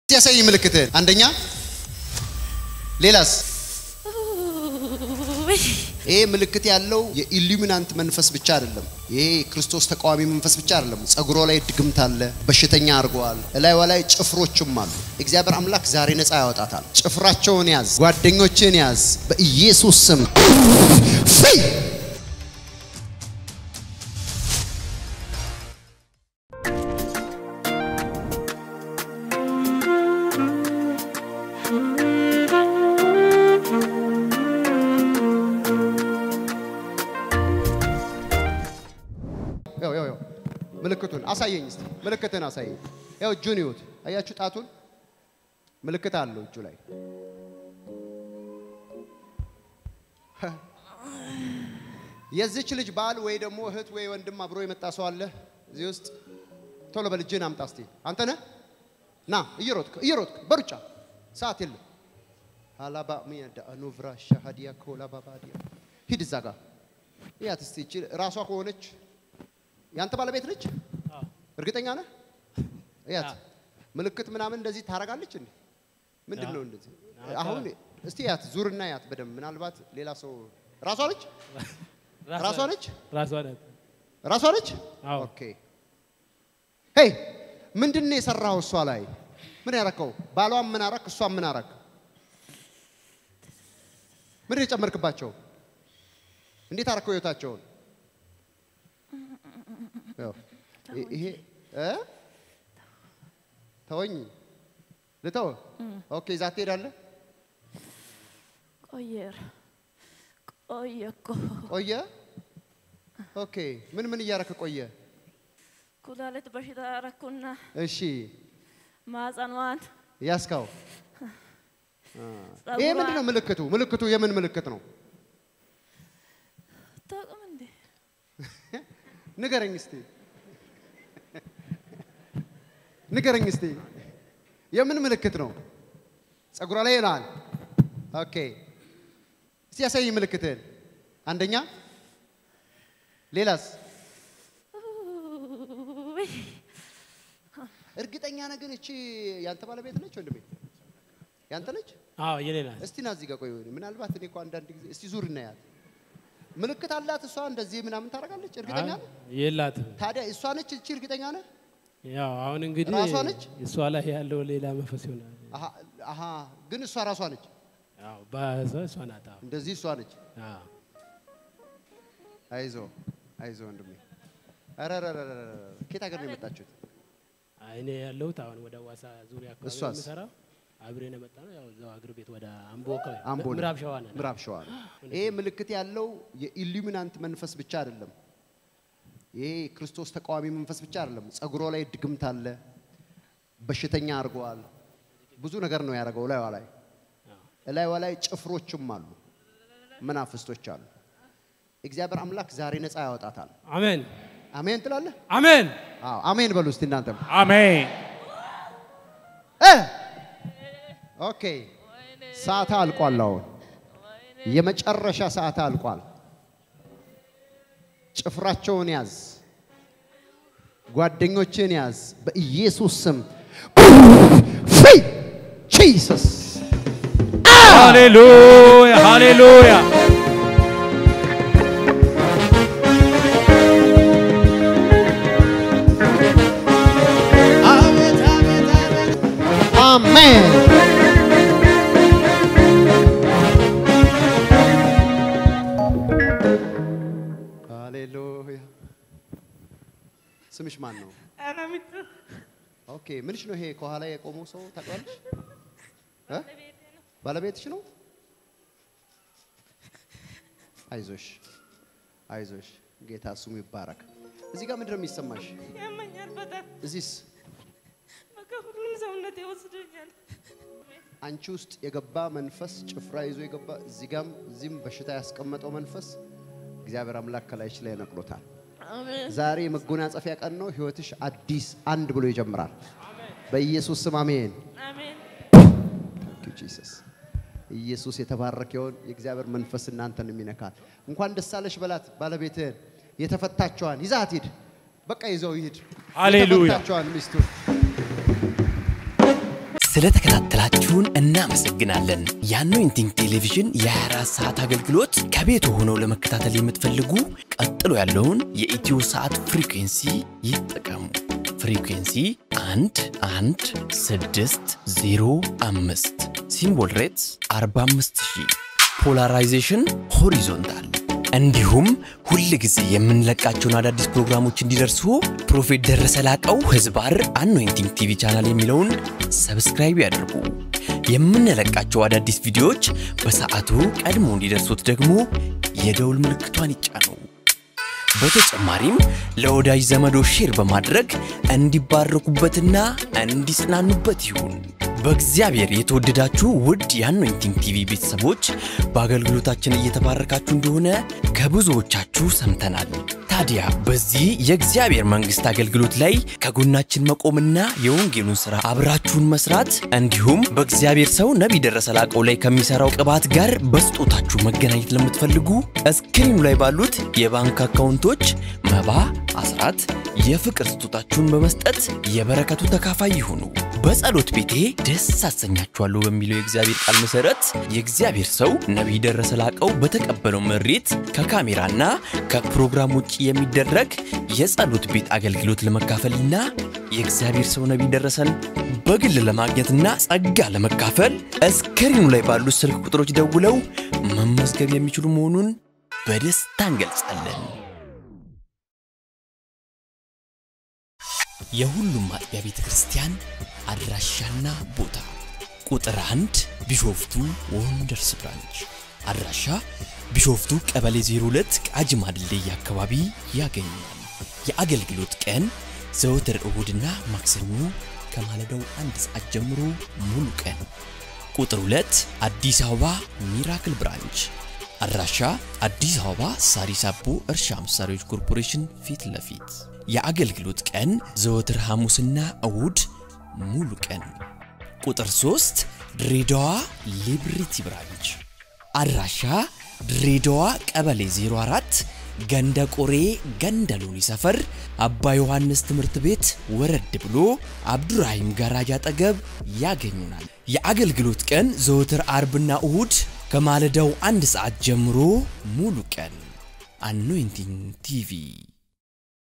ያሳይ ምልክትህን። አንደኛ ሌላስ? ይሄ ምልክት ያለው የኢሉሚናንት መንፈስ ብቻ አይደለም። ይሄ ክርስቶስ ተቃዋሚ መንፈስ ብቻ አይደለም። ጸጉሯ ላይ ድግምት አለ፣ በሽተኛ አድርገዋል። እላይዋ ላይ ጭፍሮችም አሉ። እግዚአብሔር አምላክ ዛሬ ነፃ ያወጣታል። ጭፍራቸውን ያዝ፣ ጓደኞችን ያዝ፣ በኢየሱስ ስም ፍይ ያው ያው ያው ምልክቱን አሳየኝ እስቲ ምልክትን አሳየኝ። ያው እጁን ይዩት። አያችሁ ጣቱን ምልክት አለው እጁ ላይ። የዚች ልጅ ባል ወይ ደግሞ እህት ወይ ወንድም አብሮ የመጣ ሰው አለ እዚህ ውስጥ? ቶሎ በል እጅህን አምጣ እስቲ። አንተ ነህ? ና እየሮጥክ እየሮጥክ በሩጫ ሰዓት የለም። አላባ ሚያዳ ኑቭራ ሻሃዲያ ኮላ ባባዲያ ሂድ እዛ ጋር እያት እስቲ ይቺ ራሷ ከሆነች ያንተ ባለቤት ነች? እርግጠኛ ነህ? እያት ምልክት ምናምን እንደዚህ ታረጋለች እንዴ? ምንድን ነው እንደዚህ? አሁን እስቲ ያት ዙርና ያት በደንብ ምናልባት ሌላ ሰው ራሷ ነች? ራሷ ነች? ራሷ ናት። ራሷ ነች? አዎ። ኦኬ። ሄይ ምንድን ነው የሰራው እሷ ላይ? ምን ያረከው? ባሏን ምን አረክ? እሷን ምን አረክ? ምንድን ነው የጨመርክባቸው? እንዴት አረከው ህይወታቸውን? ያው ይ- ይሄ እ ተወኝ ልተው። ኦኬ ይዛ ትሄዳለህ። ቆየር ቆየ እኮ ቆየ። ኦኬ ምን ምን እያረክ ቆየ? ኩላሊት በሽታ አረኩና እሺ ማጸኗን ያስካው ይሄ ምንድን ነው ምልክቱ? ምልክቱ የምን ምልክት ነው? ታውቅም እንዴ? ንገረኝ እስቲ ንገረኝ እስቲ የምን ምልክት ነው? ጸጉሯ ላይ ይላል። ኦኬ እስቲ ያሳይ ምልክትህን። አንደኛ ሌላስ? ውይ፣ እርግጠኛ ነህ ግን እቺ ያንተ ባለቤት ነች ወንድሜ? ያንተ ነች? አዎ የኔ ናት። እስቲ ና እዚህ ጋር ቆይ። ምናልባት እኔ እኮ አንዳንድ ጊዜ እስቲ ዙር እናያት። ምልክት አላት እሷ እንደዚህ ምናምን ታደርጋለች። እርግጠኛ ነህ? የላትም። ታዲያ እሷ ነች እቺ? እርግጠኛ ነህ? ያው አሁን እንግዲህ ራሷ ነች? እሷ ላይ ያለው ሌላ መንፈስ ይሆናል። አሃ አሃ፣ ግን እሷ ራሷ ነች። ያው በእሷ እሷ ናት። አዎ። እንደዚህ እሷ ነች። አዎ። አይዞ አይዞ ወንድሜ። ኧረ ኧረ ኧረ ኧረ ኧረ፣ ከየት ሀገር ነው የመጣችሁት? አይ እኔ ያለሁት አሁን ወደ ዋሳ ዙሪያ አካባቢ ነው እሷስ? የምሰራው። አብሬን የመጣ ነው። ያው እዛው አገር ቤት ወደ አምቦ አካባቢ አምቦ ነው። ምዕራብ ሸዋ ነን። ምዕራብ ሸዋ ነው። ይሄ ምልክት ያለው የኢሉሚናንት መንፈስ ብቻ አይደለም። ይሄ ክርስቶስ ተቃዋሚ መንፈስ ብቻ አይደለም። ጸጉሯ ላይ ድግምት አለ፣ በሽተኛ አድርገዋል። ብዙ ነገር ነው ያደረገው ላይዋ ላይ እላይዋ ላይ ጭፍሮችም አሉ፣ መናፍስቶች አሉ። እግዚአብሔር አምላክ ዛሬ ነፃ ያወጣታል። አሜን አሜን ትላለህ? አሜን አዎ አሜን በሉ እስቲ እናንተም። አሜን። እ ኦኬ ሰዓት አልቋል። አሁን የመጨረሻ ሰዓት አልቋል። ጭፍራቸውን ያዝ፣ ጓደኞችን ያዝ፣ በኢየሱስ ስም ፍሪ ጂሰስ ሃሌሉያ ሃሌሉያ። አሜን። ሃሌሉያ። ስምሽ ማን ነው? አናሚቱ ኦኬ ምንሽ ነው ይሄ ከኋላ የቆመው ሰው ታውቂዋለሽ? እ? ባለቤትሽ ነው? አይዞሽ አይዞሽ፣ ጌታ ስሙ ይባረክ። እዚህ ጋር ምንድን ነው የሚሰማሽ? ያመኛል በጣም እዚህስ በቃ ሁሉም ሰውነት ይወስደኛል። አንቺ ውስጥ የገባ መንፈስ ጭፍራ ይዞ የገባ እዚህ ጋም እዚህም በሽታ ያስቀመጠው መንፈስ እግዚአብሔር አምላክ ከላይሽ ላይ ነቅሎታል። አሜን ዛሬ የመጎናጸፊያ ቀን ነው። ህይወትሽ አዲስ አንድ ብሎ ይጀምራል። በኢየሱስ ስም አሜን። አሜን Thank you, Jesus። ኢየሱስ የተባረከ ይሁን። የእግዚአብሔር መንፈስ እናንተን የሚነካል። እንኳን ደስ አለሽ በላት ባለቤትህን። የተፈታቸዋን ይዛት ሂድ። በቃ ይዘው ይሂድ። ሃሌሉያ። የተፈታቸዋን ሚስቱን ስለተከታተላችሁን እናመሰግናለን። የአኖይንቲንግ ቴሌቪዥን የ24 ሰዓት አገልግሎት ከቤት ሆነው ለመከታተል የምትፈልጉ ቀጥሎ ያለውን የኢትዮ ሰዓት ፍሪኩንሲ ይጠቀሙ። ፍሪኩንሲ 1 1 6 0 5 ሲምቦል ሬትስ 45000 ፖላራይዜሽን ሆሪዞንታል እንዲሁም ሁል ጊዜ የምንለቃቸውን አዳዲስ ፕሮግራሞች እንዲደርሱ ፕሮፌት ደረሰ ላቀው ህዝባር አኖይንቲንግ ቲቪ ቻናል የሚለውን ሰብስክራይብ ያድርጉ። የምንለቃቸው አዳዲስ ቪዲዮዎች በሰዓቱ ቀድሞ እንዲደርሱት ደግሞ የደውል ምልክቷን ይጫኑ። በተጨማሪም ለወዳጅ ዘመዶ ሼር በማድረግ እንዲባረኩበትና እንዲጽናኑበት ይሁን። በእግዚአብሔር የተወደዳችሁ ውድ የአኖይንቲንግ ቲቪ ቤተሰቦች በአገልግሎታችን እየተባረካችሁ እንደሆነ ከብዙዎቻችሁ ሰምተናል። ታዲያ በዚህ የእግዚአብሔር መንግሥት አገልግሎት ላይ ከጎናችን መቆምና የወንጌሉን ሥራ አብራችሁን መስራት እንዲሁም በእግዚአብሔር ሰው ነቢይ ደረሰ ላቀው ላይ ከሚሠራው ቅባት ጋር በስጦታችሁ መገናኘት ለምትፈልጉ እስክሪኑ ላይ ባሉት የባንክ አካውንቶች መባ፣ አስራት፣ የፍቅር ስጦታችሁን በመስጠት የበረከቱ ተካፋይ ይሁኑ። በጸሎት ቤቴ ደስ አሰኛችኋለሁ በሚለው የእግዚአብሔር ቃል መሰረት የእግዚአብሔር ሰው ነቢይ ደረሰ ላቀው በተቀበለው መሬት ከካሜራና ከፕሮግራም ውጭ የሚደረግ የጸሎት ቤት አገልግሎት ለመካፈልና የእግዚአብሔር ሰው ነቢይ ደረሰን በግል ለማግኘትና ጸጋ ለመካፈል እስክሪኑ ላይ ባሉት ስልክ ቁጥሮች ደውለው መመዝገብ የሚችሉ መሆኑን በደስታ እንገልጻለን። የሁሉም አጥቢያ ቤተ ክርስቲያን አድራሻና ቦታ ቁጥር አንድ ቢሾፍቱ ወንደርስ ብራንች አድራሻ ቢሾፍቱ ቀበሌ 02 ቃጂማ ድልድይ አካባቢ ያገኛል። የአገልግሎት ቀን ዘወትር እሁድና ማክሰኞ ከማለዳው አንድ ሰዓት ጀምሮ ሙሉ ቀን። ቁጥር 2 አዲስ አበባ ሚራክል ብራንች አድራሻ አዲስ አበባ ሳሪስ አቦ እርሻ መሳሪያዎች ኮርፖሬሽን ፊት ለፊት የአገልግሎት ቀን ዘወትር ሐሙስና እሁድ ሙሉ ቀን። ቁጥር 3 ድሬዳዋ ሊብሪቲ ብራንች አድራሻ ድሬዳዋ ቀበሌ 04 ገንደ ቆሬ ገንደ ሎኒ ሰፈር አባ ዮሐንስ ትምህርት ቤት ወረድ ብሎ አብዱራሂም ጋራጅ አጠገብ ያገኙናል። የአገልግሎት ቀን ዘወትር አርብና እሁድ ከማለዳው አንድ ሰዓት ጀምሮ ሙሉ ቀን። አኖይንቲንግ ቲቪ